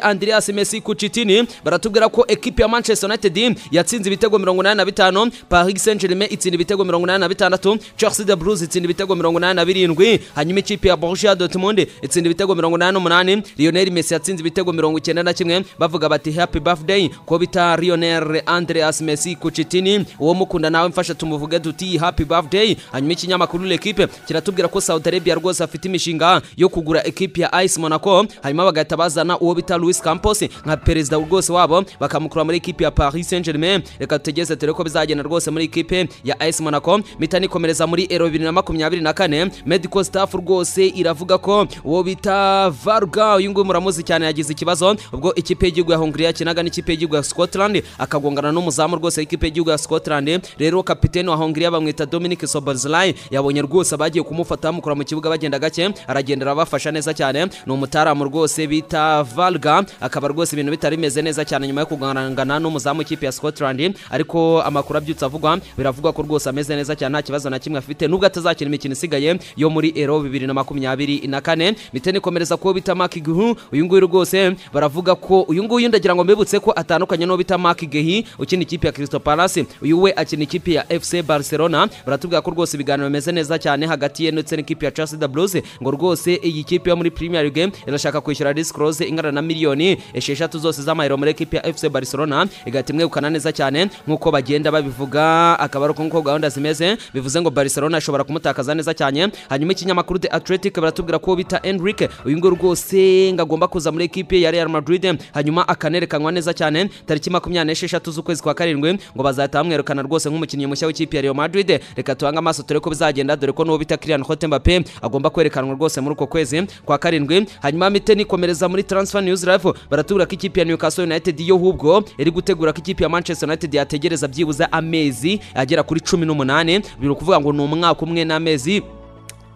Andreas Messi Kuchitini baratubwira ko ekipe ya Manchester United yatsinze ibitego 85 Paris Saint-Germain itsinda ibitego 86 Chelsea the Blues itsinda ibitego 87 hanyuma ikipe ya Borussia Dortmund itsinda ibitego 88 Lionel Messi yatsinze ibitego 91 bavuga bati happy birthday ko bita Lionel Andreas Messi Kuchitini uwo mukunda nawe mfasha tumuvuge duti happy birthday hanyuma ikinyamakuru l'equipe kiratubwira ko Saudi Arabia rwose afite imishinga yo kugura ekipe ya AS Monaco hanyuma bagahita bazana uwo bita Luis Campos nka perezida rwose wabo bakamukura muri ekipe ya Paris Saint-Germain reka tugeze dore ko bizagenda rwose muri ekipe ya AS Monaco mpita nikomereza muri Euro 2024 medical staff rwose iravuga ko uwo bita Varga uyu nguyu muramuzi cyane yagize ikibazo ubwo ikipe y'igihugu ya Hungary yakinaga n'ikipe y'igihugu ya Scotland akagongana n'umuzamu rwose w'ikipe y'igihugu ya Scotland rero kapiteni wa Hungary bamwita Dominic Soboslai yabonye rwose abagiye kumufata bamukura mu kibuga bagenda gake aragenda arabafasha neza cyane ni umutaramu rwose bita Varga akaba rwose ibintu bitari bimeze neza cyane nyuma yo kugarangana n'umuzamu w'ikipe ya Scotland ariko amakuru abyutse avugwa biravugwa ko rwose ameze neza cyane nta kibazo na kimwe afite nubwo atazakina imikino isigaye yo muri Euro 2024 miteni komereza ko bita Mark Guhu uyu nguyu rwose baravuga ko uyu nguyu ndagira ngo mbibutse ko atandukanye no bita Mark Gehi ukina ikipe ya Crystal Palace uyu we akina ikipe ya FC Barcelona baratubwira ko rwose ibiganiro bimeze neza cyane hagati ye ndetse n'ikipe ya Chelsea the Blues ngo rwose iyi kipe yo muri Premier League irashaka kwishyura disclose ingana na miliyoni esheshatu zose z'amayero muri ekipe ya FC Barcelona igahita imwegukana neza cyane nk'uko bagenda babivuga akaba ari uko gahunda zimeze bivuze ngo Barcelona ashobora kumutakaza neza cyane hanyuma ikinyamakuru The Athletic baratubwira ko bita Enrique uyu nguyu rwose ngo agomba kuza muri ekipe ya Real Madrid hanyuma akanerekanwa neza cyane tariki makumyabiri n'esheshatu z'ukwezi kwa karindwi ngo bazahita bamwerekana rwose nk'umukinnyi mushya w'ikipe ya Real Madrid reka tuhange amaso turebe ko bizagenda dore ko n'uwo bita Kylian Mbappe agomba kwerekanwa rwose muri uko kwezi kwa karindwi hanyuma mite nikomereza muri transfer news live baratubwira ko ikipe ya Newcastle United yo hubwo iri gutegura ko ikipe ya Manchester United yategereza byibuze amezi agera kuri 18 biri kuvuga ngo ni umwaka umwe n'amezi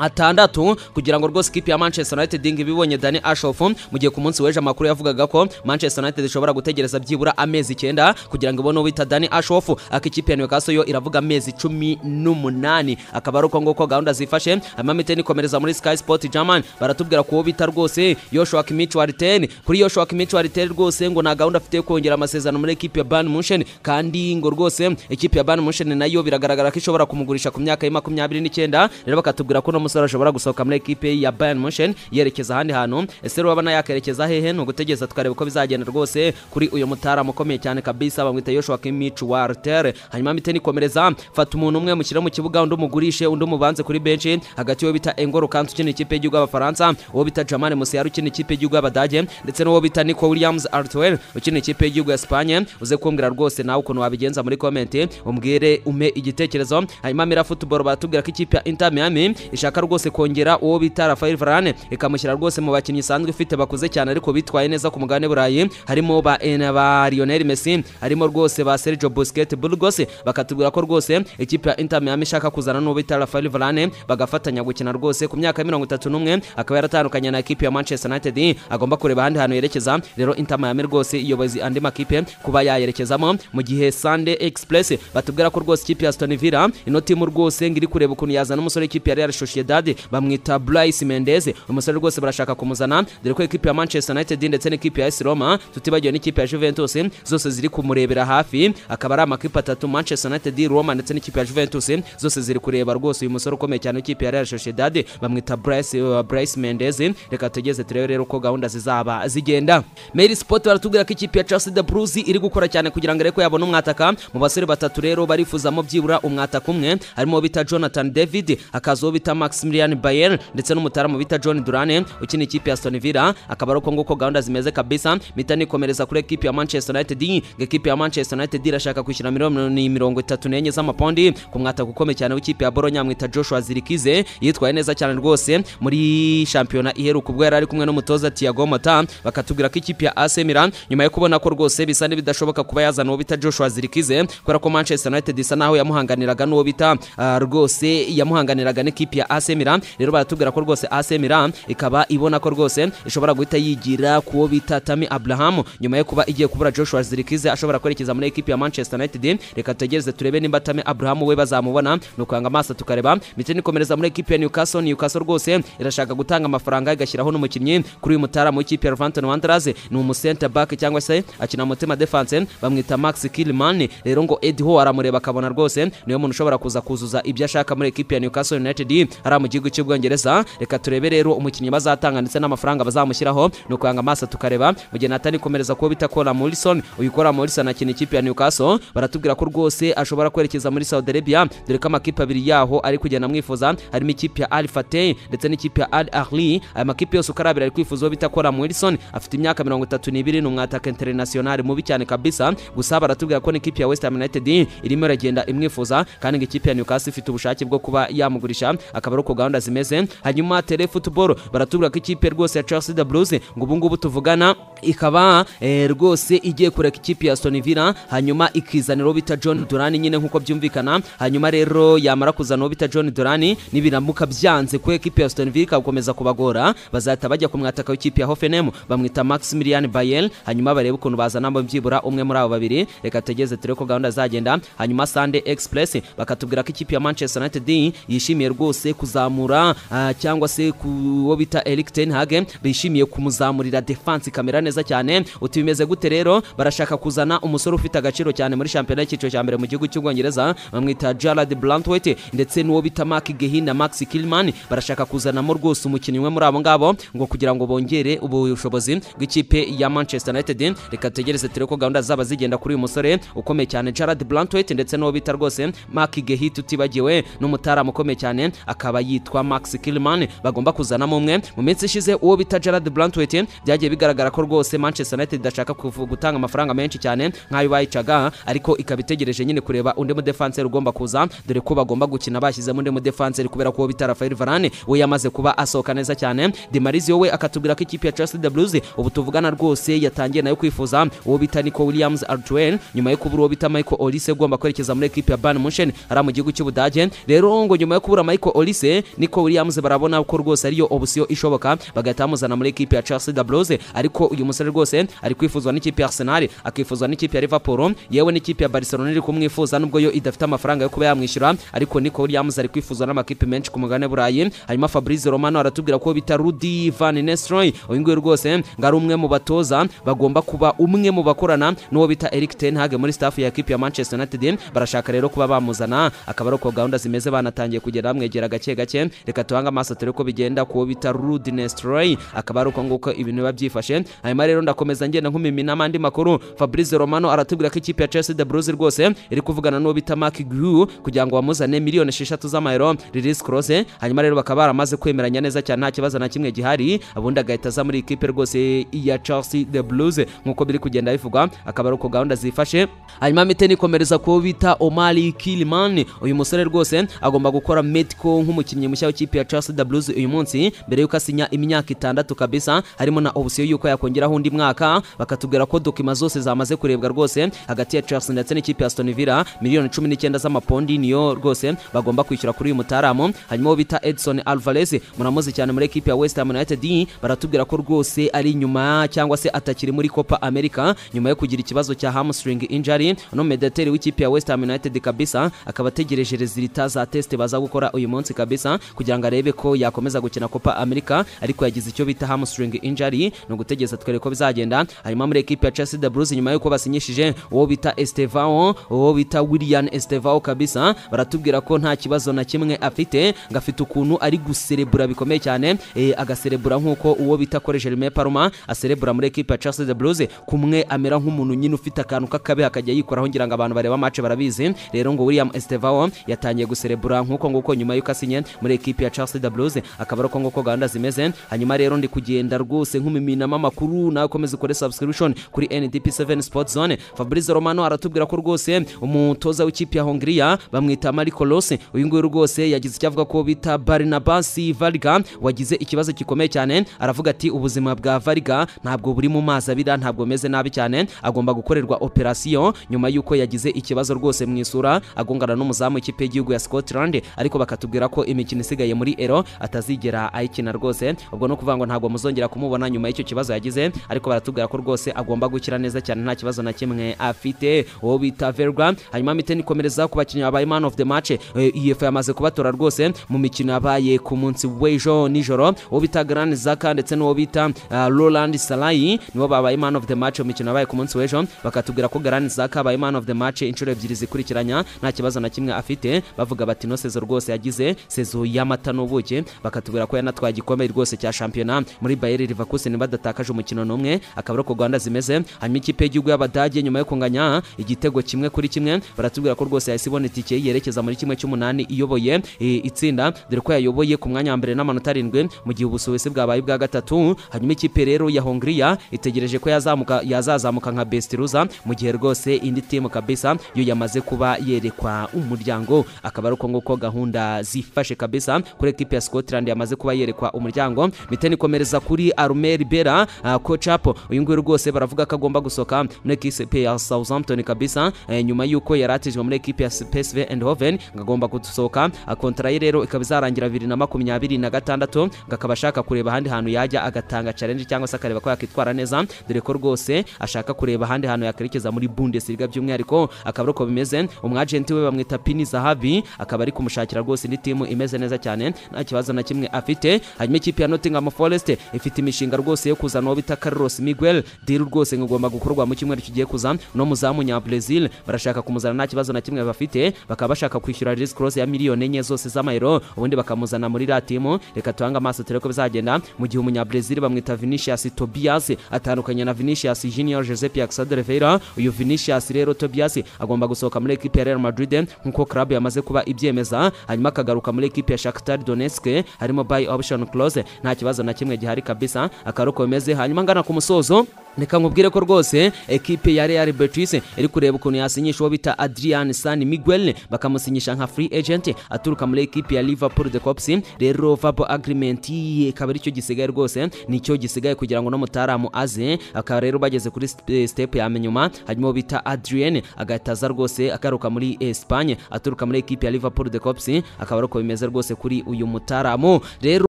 atandatu kugira ngo rwose ikipe ya Manchester United ngo ibibonye Dani Ashoff mu gihe ku munsi w'ejo amakuru yavugaga ko Manchester United ishobora gutegereza byibura amezi icyenda kugira ngo ibone ubita Dani Ashoff akikipe ya Newcastle yo iravuga amezi cumi n'umunani akaba ari uko nguko gahunda zifashe amamite nikomereza muri Sky Sport German baratubwira ko bita rwose Joshua Kimmich Warten kuri Joshua Kimmich Warten rwose ngo na gahunda afite kongera amasezerano muri ekipe ya Bayern Munchen kandi ngo rwose ekipe ya Bayern Munchen nayo biragaragara ko ishobora kumugurisha ku myaka ya 29 rero bakatubwira ko no umusore ashobora gusohoka muri ekipe ya Bayern Munchen yerekeza ahandi hantu ese rero wabona yakerekeza hehe ni ugutegereza tukareba uko bizagenda rwose kuri uyu mutaramu ukomeye cyane kabisa bamwita Joshua Kimmich Walter hanyuma mpite nikomereza fata umuntu umwe mushyire mu kibuga undi umugurishe undi umubanze kuri benshi hagati y'uwo bita Engolo Kant ukina ikipe y'igihugu y'Abafaransa uwo bita Jamal Musiala ukina ikipe y'igihugu y'Abadage ndetse n'uwo bita Nico Williams Arthur ukina ikipe y'igihugu ya Espagne uze kumbwira rwose nawe ukuntu wabigenza muri comment umbwire ume igitekerezo hanyuma Mira Football batubwira ko ikipe ya Inter Miami ishaka rwose kongera uwo bita Rafael Varane ikamushyira rwose mu bakinnyi isanzwe ifite bakuze cyane ariko bitwaye neza ku mugabane burayi harimo ba ba Lionel Messi harimo rwose ba Sergio Busquets Burgos bakatubwira ko rwose ikipe ya Inter Miami ishaka kuzana n'uwo bita Rafael Varane bagafatanya gukina rwose ku myaka ya mirongo itatu n'umwe akaba yaratandukanye na ekipe ya Manchester United agomba kureba ahandi hantu yerekeza rero Inter Miami rwose iyobozi andi makipe kuba yayerekezamo mu gihe Sunday Express batubwira ko rwose ikipe ya Aston Villa ino timu rwose ngiri kureba ukuntu yazana umusore w'ikipe ya Real Sociedad Sociedad bamwita Bryce Mendes umusore rwose barashaka kumuzana dore ko ekipe ya Manchester United ndetse n'ekipe ya AS Roma tutibagiwe n'ikipe ya Juventus zose ziri kumurebera hafi akaba ari amakipe atatu Manchester United Roma ndetse n'ikipe ya Juventus zose ziri kureba rwose uyu musore ukomeye cyane w'ikipe ya Real Sociedad bamwita Bryce uh, Bryce Mendes reka tugeze turebe rero uko gahunda zizaba zigenda Mail Sport baratubwira ko ikipe ya Chelsea the Blues iri gukora cyane kugira ngo areko yabone umwataka mu basore batatu rero barifuzamo byibura umwataka umwe harimo bita Jonathan David akazo bita Max Maximilian Bayer ndetse n'umutaramu bita John Durane ukina ikipe ya Aston Villa akaba ari uko nguko gahunda zimeze kabisa mpita nikomereza kuri ekipe ya Manchester United ngo ekipe ya Manchester United irashaka kwishyura miliyoni mirongo itatu n'enye z'amapondi ku mwataka ukomeye cyane w'ikipe ya Bologna mwita Joshua Zirikize yitwaye neza cyane rwose muri shampiyona iheruka ubwo yari ari kumwe n'umutoza Thiago Motta bakatubwira ko ikipe ya AC Milan nyuma yo kubona ko rwose bisa n'ibidashoboka kuba yazana uwo bita Joshua Zirikize kubera ko Manchester United isa naho yamuhanganiraga n'uwo bita uh, rwose yamuhanganiraga n'ikipe ya AC Milan rero baratubwira ko rwose AC Milan ikaba ibona ko rwose ishobora guhita yigira kuwo bita Tammy Abraham nyuma yo kuba igiye kubura Joshua Zirkize ashobora kwerekeza muri ekipi ya Manchester United reka tutegereze turebe nimba Tammy Abraham we bazamubona nukwanga amaso tukareba miteni komereza muri ekipi ya Newcastle Newcastle rwose irashaka gutanga amafaranga igashyiraho n'umukinnyi kuri uyu mutaramu w'ikipe ya Wolverhampton Wanderers ni umu center back cyangwa se akina mutema defense bamwita Max Kilman rero ngo Eddie Howe aramureba akabona rwose niyo muntu ushobora kuza kuzuza ibyo ashaka muri ekipi ya Newcastle United hariya mu gihugu cy'Ubwongereza reka turebe rero umukinnyi bazatanga ndetse n'amafaranga bazamushyiraho ni ukwanga amaso tukareba mu gihe natani komereza kuba bita Cora Morrison uyu Cora Morrison akina ikipe ya Newcastle baratubwira ko rwose ashobora kwerekeza muri Saudi Arabia dore ko amakipe abiri yaho ari kugenda amwifuza harimo ikipe ya Al Fateh ndetse n'ikipe ya Al Ahly aya makipe yose uko ari abiri ari kwifuza uwo bita Cora Morrison afite imyaka mirongo itatu n'ibiri ni umwataka international mubi cyane kabisa gusa baratubwira ko n'ikipe ya West Ham United irimo iragenda imwifuza kandi ngo ikipe ya Newcastle ifite ubushake bwo kuba yamugurisha akaba ari uko gahunda zimeze hanyuma tele football baratubwira ko ikipe rwose ya Chelsea the Blues ngo ubu ngubu tuvugana ikaba eh, rwose igiye kureka ikipe ya Aston Villa hanyuma ikizanira uwo bita John Duran nyine nk'uko byumvikana hanyuma rero yamara kuzana uwo bita John Duran nibiramuka byanze ko ekipe ya Aston Villa ikagukomeza kubagora bazahita bajya ku mwataka w'ikipe ya Hoffenheim bamwita Maximilian Bayel hanyuma barebe ukuntu bazanamo byibura umwe muri abo babiri reka tegeze turebe ko gahunda zagenda hanyuma Sunday Express bakatubwira ko ikipe ya Manchester United yishimiye rwose kuzamura ah, cyangwa se ku uwo bita Erik ten Hag bishimiye kumuzamurira defense kamera neza cyane uti bimeze gute rero barashaka kuzana umusore ufite agaciro cyane muri shampiyona y'icyiciro cya mbere mu gihugu cy'ubwongereza bamwita Jared Brantwaite ndetse n'uwo bita Mark Gehin na Max Kilman barashaka kuzanamo rwose umukinnyi umwe muri abo ngabo ngo kugira ngo bongere ubushobozi bw'ikipe ya Manchester United reka tegereze turebe ko gahunda zaba zigenda kuri uyu musore ukomeye cyane Jared Brantwaite ndetse n'uwo bita rwose Mark Gehin tutibagiwe n'umutaramu ukomeye cyane akaba yitwa Max Kilman bagomba kuzanamo umwe mu minsi ishize uwo bita Jared Brantwaite byagiye bigaragara ko rwose Manchester United idashaka kuvu- gutanga amafaranga menshi cyane nk'ayo bayicaga ariko ikaba itegereje nyine kureba undi mudefanseri ugomba kuza dore ko bagomba gukina bashyizemo undi mudefanseri kubera ko uwo bita Rafael Varane we yamaze kuba asohoka neza cyane Demarizio we akatubwira ko ikipe ya Chelsea the Blues ubu tuvugana rwose yatangiye nayo kwifuza uwo bita Nico Williams Artwell nyuma yo kubura uwo bita Michael Olise ugomba kwerekeza muri ekipe ya Bayern Munchen ari mu gihugu cy'Ubudage rero ngo nyuma yo kubura Michael Olise Nico Williams barabona ko rwose ariyo option ishoboka bagahita bamuzana muri ekipe ya Chelsea the Blues ariko uyu musore rwose ari kwifuzwa n'ikipe ya Arsenal akifuzwa n'ikipe ya Liverpool yewe n'ikipe ya Barcelona iri kumwifuza nubwo yo idafite amafaranga yo kuba yamwishyura ariko Nico Williams ari kwifuzwa n'amakipe menshi ku mugabane burayi hanyuma Fabrizio Romano aratubwira ko bita Rudi Van Nistelrooy uyu nguyu rwose ngo ari umwe mu batoza bagomba kuba umwe mu bakorana n'uwo bita Erik ten Hag muri staff ya ekipe ya Manchester United barashaka rero kuba bamuzana akaba ari uko gahunda zimeze banatangiye kugenda bamwegera gake gake reka tubange amaso turebe ko bigenda kuwo bita Rudi Nestroy akaba ari uko nguko ibintu biba byifashe hanyuma rero ndakomeza ngenda nkumimina amandi makuru Fabrice Romano aratubwira ko ikipe ya Chelsea de Bruges rwose iri kuvugana n'uwo bita Mark Guiu kugira ngo bamuzane miliyoni esheshatu z'amayero Lillis Klose hanyuma rero bakaba baramaze kwemeranya neza cyane nta kibazo na kimwe gihari ubundi agahita aza muri ikipe rwose ya Chelsea de Blues nk'uko biri kugenda bivugwa akaba ari uko gahunda zifashe hanyuma miteni ikomereza kuwo bita Omari Kilman uyu musore rwose agomba gukora medical nk'umukinnyi mushya w'ikipe ya Chelsea the Blues uyu munsi mbere yuko asinya imyaka itandatu kabisa harimo na option yuko yakongeraho undi mwaka bakatubwira ko dokima zose zamaze kurebwa rwose hagati ya Chelsea ndetse n'ikipe ya Aston Villa miliyoni cumi n'icyenda z'amapondi niyo rwose bagomba kwishyura kuri uyu mutaramu hanyuma uwo bita Edson Alvarez muramuzi cyane muri ekipe ya West Ham United baratubwira ko rwose ari inyuma cyangwa se atakiri muri Copa America nyuma yo kugira ikibazo cya hamstring injury no mediateur w'ikipe ya West Ham United kabisa akaba ategereje resulta za test baza gukora uyu munsi kabisa kugira ngo arebe ko yakomeza gukina Copa America ariko yagize icyo bita hamstring injury ni ugutegereza twere ko bizagenda hanyuma muri ekipe ya Chelsea the Blues nyuma yuko basinyishije uwo bita Estevao uwo bita William Estevao kabisa baratubwira ko nta kibazo na kimwe afite ngo afite ukuntu ari guserebura bikomeye cyane eh, agaserebura nk'uko uwo bita Kore Jermain Parma aserebura muri ekipe ya Chelsea the Blues kumwe amera nk'umuntu nyine ufite akantu k'akabe akajya yikoraho ngira ngo abantu bareba match barabizi rero ngo William Estevao yatangiye guserebura nk'uko nguko nyuma yuko asinye muri ekipe ya Chelsea the Blues akaba ari uko nguko gahunda zimeze hanyuma rero ndi kugenda rwose nkumiminamo amakuru nawe ukomeza ukore subscription kuri NDP7 Sport Zone Fabrizio Romano aratubwira ko rwose umutoza w'ikipe ya Hongria bamwita Marco Rose uyu nguyu rwose yagize icyo avuga ko bita Barnabas Varga wagize ikibazo gikomeye cyane aravuga ati ubuzima bwa Varga ntabwo buri mu mazi abira ntabwo meze nabi cyane agomba gukorerwa operation nyuma yuko yagize ikibazo rwose mu isura agongana n'umuzamu w'ikipe y'igihugu ya Scotland ariko bakatubwira ko imikino isigaye muri ero atazigera ayikina rwose ubwo no kuvuga ngo ntabwo muzongera kumubona nyuma y'icyo kibazo yagize ariko baratubwira ko rwose agomba gukira neza cyane nta kibazo na kimwe afite uwo bita verga hanyuma miteni ikomereza ku bakinnyi babaye man of the match iyefu yamaze kubatora rwose mu mikino yabaye ku munsi w'ejo nijoro uwo bita Gran Zaka ndetse n'uwo bita ah, Roland Salahi nibo babaye man of the match mu mikino yabaye ku munsi w'ejo bakatubwira ko Gran Zaka abaye man of the match inshuro ebyiri zikurikiranya nta kibazo na kimwe afite bavuga bati no sezo rwose yagize sezo y'amata n'ubuki bakatubwira ko yanatwaye igikombe rwose cya shampiyona muri Bayer Leverkusen badatakaje umukino n'umwe akaba ari uko Rwanda zimeze hanyuma ikipe y'igihugu y'Abadage nyuma yo kunganya igitego kimwe kuri kimwe baratubwira ko rwose yahise ibona itike yerekeza muri kimwe cy'umunani iyoboye i- itsinda dore ko yayoboye ku mwanya wa mbere n'amanota arindwi mu gihe ubusuwisi bwabaye bwa gatatu hanyuma ikipe rero ya Hongria itegereje ko yazamuka yazazamuka nka best loser mu gihe rwose indi timu kabisa yo yamaze kuba yerekwa umuryango akaba ari uko nguko gahunda zifashe kabisa kuri ekipe ya Scotland yamaze kuba yerekwa umuryango miteni komereza kuri Armel Bera kocapo uyu nguyu rwose baravuga ko agomba gusohoka muri ekipe ya Southampton kabisa eh, nyuma y'uko yaratijwe muri ekipe ya PSV Eindhoven ngo agomba gusohoka Ah, kontara ye rero ikaba izarangira bibiri na makumyabiri na gatandatu ngo akaba ashaka kureba ahandi hantu yajya agatanga challenge cyangwa se akareba ko yakitwara neza dore ko rwose ashaka kureba ahandi hantu yakerekeza muri Bundesliga by'umwihariko akaba ari uko bimeze umwagenti we bamwita Pini Zahavi akaba ari kumushakira rwose indi timu imeze neza cyane nta kibazo na kimwe afite hanyuma ikipe ya Nottingham Forest ifite imishinga rwose yo kuzana uwo bita Carlos Miguel deal rwose ngo igomba gukorwa mu cyumweru kigiye kuza no muzamu nya Brazil barashaka kumuzana nta kibazo na kimwe bafite bakaba bashaka kwishyura Riz Cross ya miliyoni enye zose z'amayero ubundi bakamuzana muri iriya timu reka tuhange amaso turebe ko bizagenda mu gihe umunyabrazil bamwita Vinicius Tobias atandukanye na Vinicius Junior Josep Yaxad de Oliveira uyu Vinicius rero Tobias agomba gusohoka muri ekipe ya Real Madrid nk'uko club yamaze kuba ibyemeza hanyuma akagaruka muri ekipe ya Shakhtar Donetsk harimo buy option clause nta kibazo na kimwe gihari kabisa akaruko bimeze hanyuma ngana ku musozo reka nkubwire ko rwose ekipe ya Real Betis iri kureba ukuntu yasinyisha uwo bita Adrian San Miguel bakamusinyisha nka free agent aturuka muri ekipe ya Liverpool the Cops rero verbal agreement ye akaba aricyo gisigaye rwose nicyo gisigaye kugira ngo n'umutaramu aze akaba rero bageze kuri st- eh, step ya nyuma hanyuma uwo bita Adrien agahita aza rwose agaruka muri Espagne aturuka muri ekipe ya Liverpool the Cops akaba ari uko bimeze rwose kuri uyu mutaramu rero